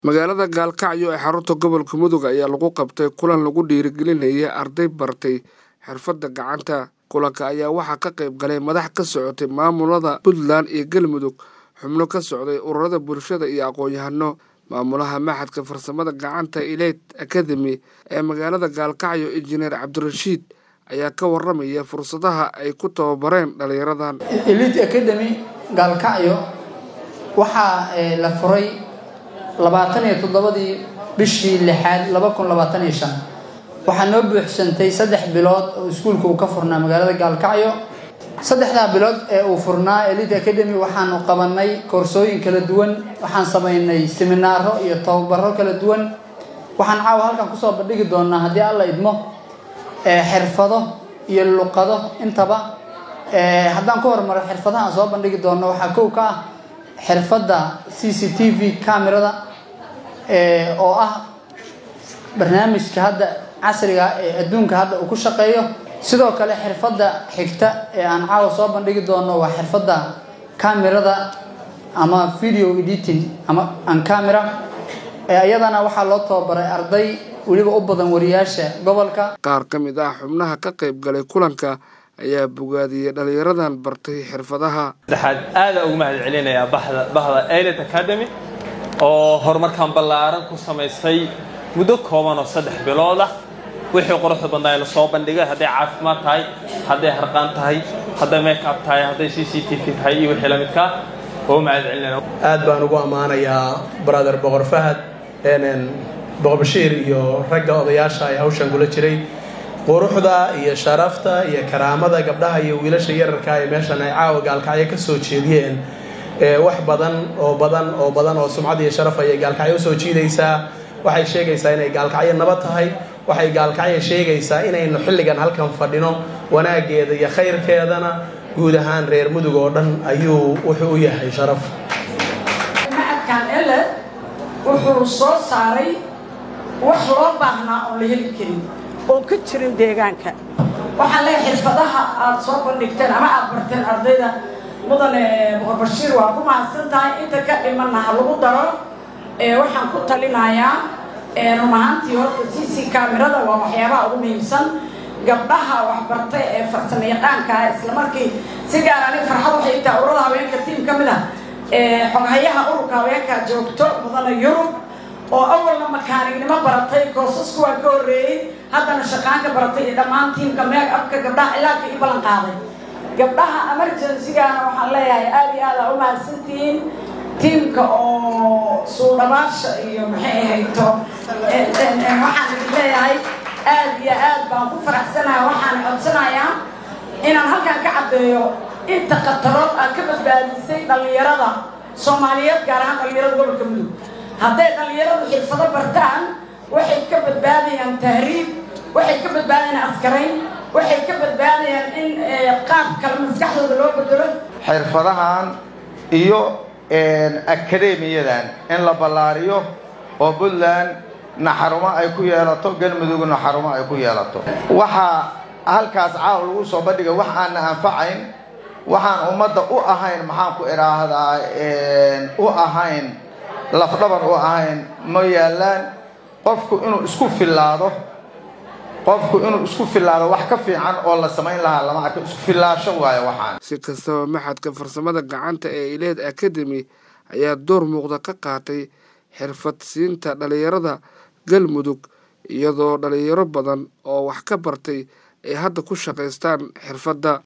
magaalada gaalkacyo ee xarunta gobolka mudug ayaa lagu qabtay kulan lagu dhiirigelinaya arday bartay xirfadda gacanta kulanka ayaa waxaa ka qayb galay madax ka socotay maamulada puntland iyo galmudug xubno ka socday ururada bulshada iyo aqoon-yahano maamulaha maxadka farsamada gacanta ileyt academy ee magaalada gaalkacyo injineer cabdirashiid ayaa ka waramaya fursadaha ay ku tababareen dhalinyaradan elite academy gaalkacyo waxaa la furay labaatan iyo toddobadii bishii lixaad laba kun labaatan iyo shan waxaa noo buuxsantay saddex bilood oo iskuulka uu ka furnaa magaalada gaalkacyo saddexdaa bilood ee uu furnaa elite academy waxaanu qabanay koorsooyin kala duwan waxaan samaynay seminaaro iyo tababaro kala duwan waxaan caawa halkan kusoo bandhigi doonaa haddii alla idmo xirfado iyo luqado intaba haddaan ku hormaro xirfadaha aan soo bandhigi doono waxaa kow ka ah xirfadda c c t v camerada oo ah barnaamijka hadda casriga ee adduunka hadda uu ku shaqeeyo sidoo kale xirfadda xigta ee aan caawa soo bandhigi doono waa xirfadda camerada ama video editing ama an camera iyadana waxaa loo tababaray arday weliba u badan wariyaasha gobolka qaar ka mid ah xubnaha ka qayb galay kulanka ayaa bogaadiyey dhalinyaradan bartay xirfadaha saddexaad aada ugu mahad celinayaa baxda bahda elit academy oo horumarkan ballaaran ku samaysay muddo kooban oo saddex bilood ah wixii quruxda badnaa la soo bandhigay hadday caafimaad tahay hadday harqaan tahay hadday make up tahay hadday c c t v tahay iyo wixii la midkaa oo mahad celinaya aad baan ugu ammaanayaa brother boqor fahad boqor bashiir iyo ragga odayaasha ee hawshan kula jiray quruxda iyo sharafta iyo karaamada gabdhaha iyo wiilasha yararka ee meeshan ay caawa gaalkacyo ka soo jeediyeen wax badan oo badan oo badan oo sumcad iyo sharaf ayay gaalkacyo usoo jiidaysaa waxay sheegaysaa inay gaalkacyo nabad tahay waxay gaalkacyo sheegaysaa inaynu xilligan halkan fadhino wanaageeda iyo khayrkeedana guud ahaan reer mudug oo dhan ayuu wuxuu u yahay sharaf macadkan ele wuxuu soo saaray wax loo baahnaa oon la heli karin oon ka jirin deegaanka waxaan leeyahay xirfadaha aada soo bandhigteen ama aada barteen ardayda mudane boqor bashiir waa ku mahadsan tahay inta ka dhimanna ha lagu daro waxaan ku talinayaa run ahaantii horta c c camerada waa waxyaabaha ugu muhiimsan gabdhaha waxbartay ee farsamo yaqaanka ah isla markii si gaar ani farxad waxay tahay urada haweenka tiim ka mid ah xoghayaha ururka haweenka joogto mudane yurub oo awalna makaanignimo baratay koosasku waa ka horreeyey haddana shaqaanka baratay iyo dhammaan tiimka meeg abka gabdhaha cilaadka ii ballan qaaday gabdhaha emergency-gaana waxaan leeyahay aada iyo aada u mahadsantihiin tiimka oo suudhabaasha iyo maxay ahayto waxaan idin leeyahay aada iyo aad baan ku faraxsanahay waxaan codsanayaa inaan halkan ka caddeeyo inta khatarood aad ka badbaadisay dhallinyarada soomaaliyeed gaar ahaan dhallinyarada gobolka mudug hadday dhallinyaradu xirfado bartaan waxay ka badbaadayaan tahriib waxay ka badbaadayaan askarayn waxay ka badbaadayaan in qaab kale maskaxdooda loo bedelo xirfadahan iyo akademiyadan in la ballaariyo oo puntland naxarumo ay ku yeelato galmudugna xarumo ay ku yeelato waxaa halkaas caaw lagu soo bandhigay wax aanna anfacayn waxaan ummadda u ahayn maxaan ku idhaahdaa u ahayn lafdhabar u ahayn ma yaalaan qofku inuu isku fillaado qofku inuu isku fillaado wax ka fiican oo la samayn lahaa lama arko isku fillaasho waayo waxaan si kastaba maxadka farsamada gacanta ee ileed academy ayaa door muuqda ka qaatay xirfad siinta dhalinyarada galmudug iyadoo dhalinyaro badan oo wax ka bartay ay hadda ku shaqaystaan xirfadda